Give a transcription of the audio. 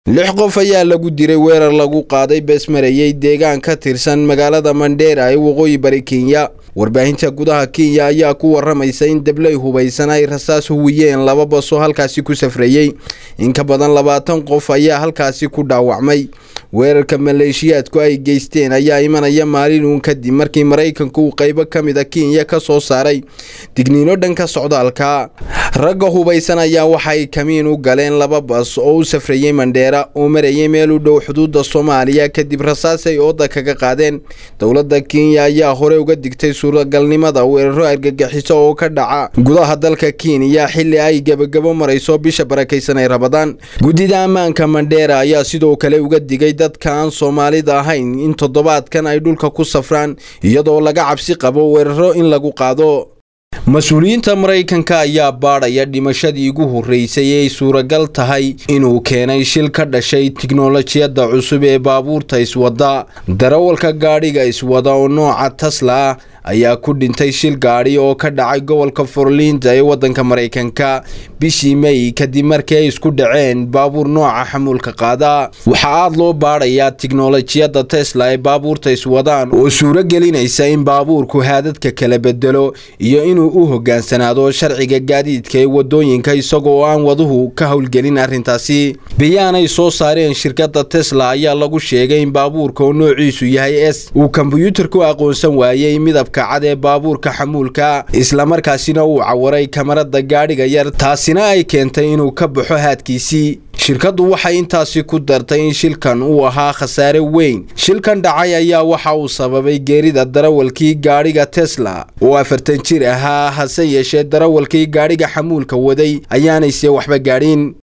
lix qof ayaa lagu diray weerar lagu qaaday beesmarayey deegaan ka tirsan magaalada mandheera ee waqooyi bari kenya warbaahinta gudaha kenya ayaa ku waramaysa in dabley hubaysan ay rasaas huwiyeen laba basoo halkaasi ku safrayey in ka badan labaatan qof ayaa halkaasi ku dhaawacmay weerarka maleeshiyaadku ay geysteen ayaa imanaya maalin uun kadib markii maraykanku uu qaybo ka mid a kenya ka soo saaray digniino dhanka socdaalka ragga hubaysan ayaa waxay kamiin u galeen laba bas oo u safrayey mandheera oo marayay meel u dhow xuduudda soomaaliya kadib rasaas ay ooda kaga qaadeen dowladda kenya ayaa hore uga digtay suuragalnimada weeraro argagixiso oo ka dhaca gudaha dalka kenya xilli ay gebagabo marayso bisha barakaysan ay rabadaan guddida ammaanka mandheera ayaa sidoo kale uga digay dadka aan soomaalida ahayn in toddobaadkan ay dhulka ku safraan iyadoo laga cabsi qabo weeraro in lagu qaado mas-uuliyiinta maraykanka ayaa baadhaya dhimashadii ugu horreysay ee ay suuragal tahay inuu keenay shil ka dhashay tiknolojiyadda cusub ee baabuurta iswada darawalka gaadhiga iswada oo nooca tasla ah ayaa ku dhintay shil gaadhi oo ka dhacay gobolka forlinda ee waddanka maraykanka bishii may kadib markii ay isku dhaceen baabuur nooca xamuulka qaada waxaa aada loo baadhayaa tiknolojiyadda tesla ee baabuurta iswadaan oo suuro gelinaysa in baabuurku haadadka kala bedelo iyo inuu u hogaansanaado sharciga gaadiidka ee wadooyinka isagoo aan waduhu ka howlgelin arrintaasi bayaanay soo saareen shirkadda tesla ayaa lagu sheegay in baabuurka oo noociisu yahay s uu kombyuutarku aqoonsan waayey midab cad ee baabuurka xamuulka islamarkaasina uu cawaray kamarada gaadhiga yar taasina ay keentay inuu ka baxo haadkiisii shirkaddu waxay intaasi ku dartay in shilkan uu ahaa khasaare weyn shilkan dhacay ayaa waxa uu sababay geerida darawalkii gaadhiga tesla oo afartan jir ahaa hase yeeshee darawalkii gaadhiga xamuulka waday ayaanayse waxba gaadhin